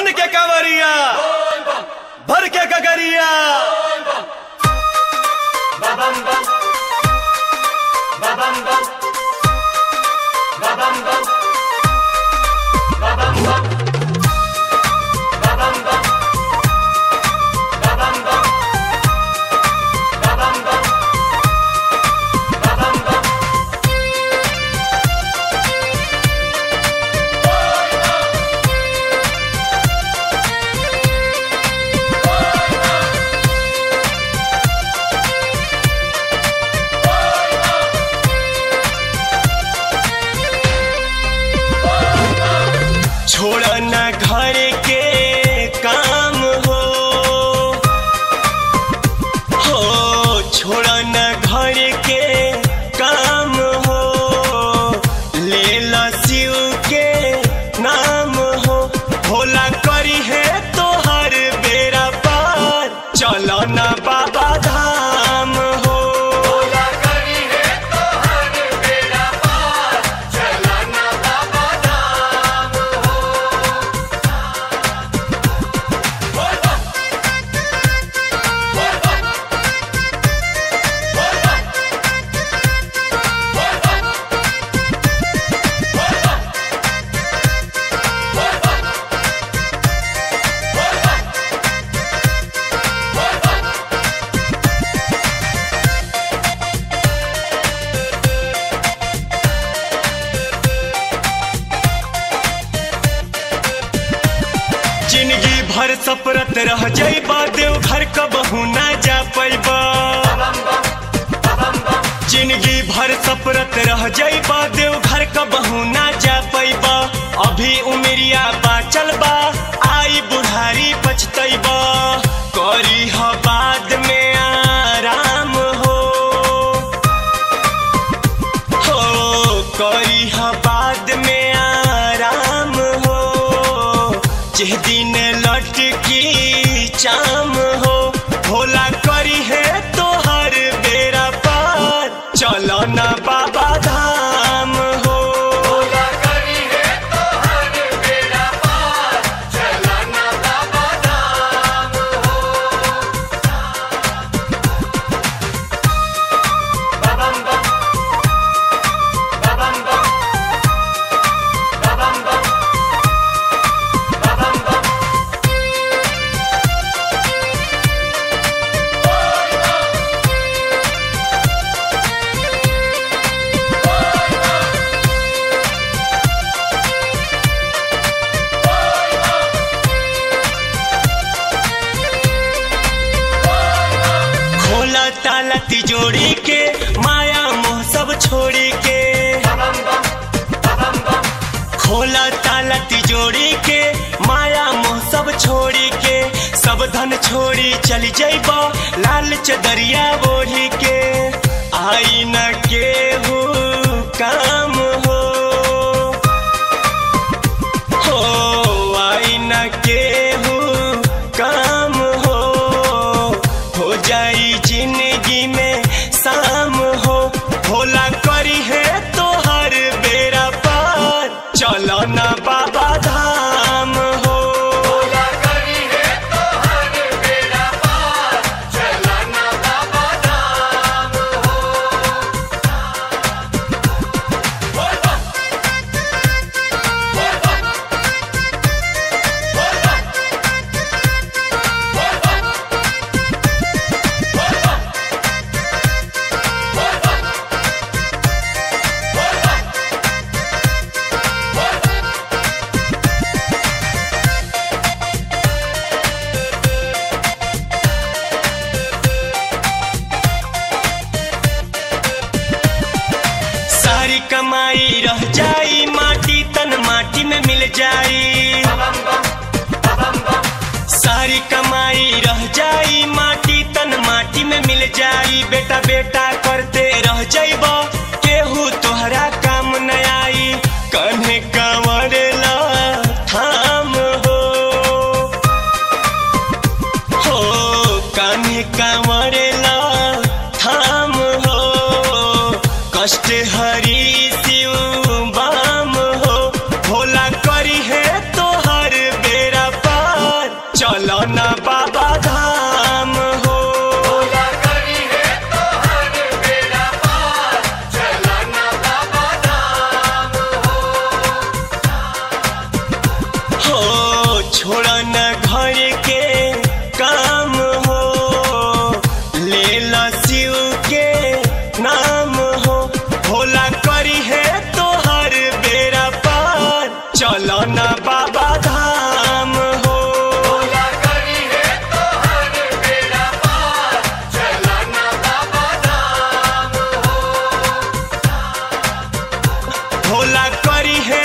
बन के कांवरिया भर के गगरिया छोड़ न घर के काम हो हो छोड़ न घर के काम हो ले ला शिव के नाम हो भोला करी है तो हर बेरा पार चलो न बाबा धाम हो जिंदगी भर सपरत रह जाइबा देव घर कबहू ना जा पैबा जिंदगी भर सपरत रह जाइबा देव घर कबहू ना जा पैबा अभी उमरिया बाचल बा आई बुढ़ारी पछतैबा करी ह बाद में आराम हो हो करी ह बाद में आराम हो जिस दिन लटकी चाम हो भोला करी है तो हर बेरा पार चलो ना बाबा धाम हो खोला ताला तिजोरी के माया मोह सब छोड़ी के खोला ताला तिजोरी के माया मोह सब छोड़ी के सब धन छोड़ी चली जाइबा लाल चदरिया ओढ़ी के आई न के हो काम हो हो आई न के हो काम हो हो जाई जिंदगी में शाम हो भोला करी है तो हर बेरा पार चलो ना बाबा धाम हो सारी कमाई रह जाई माटी तन माटी में मिल जाई सारी कमाई रह जाई माटी तन माटी में मिल जाई बेटा बेटा करते रह जाइब केहू तोहरा काम न आई कन्हे कंवर ला थाम हो हो कान्हे कंवर ला थाम हो कष्ट हरी शिव बाम हो भोला करी है तो हर बेरा पा भोला करी है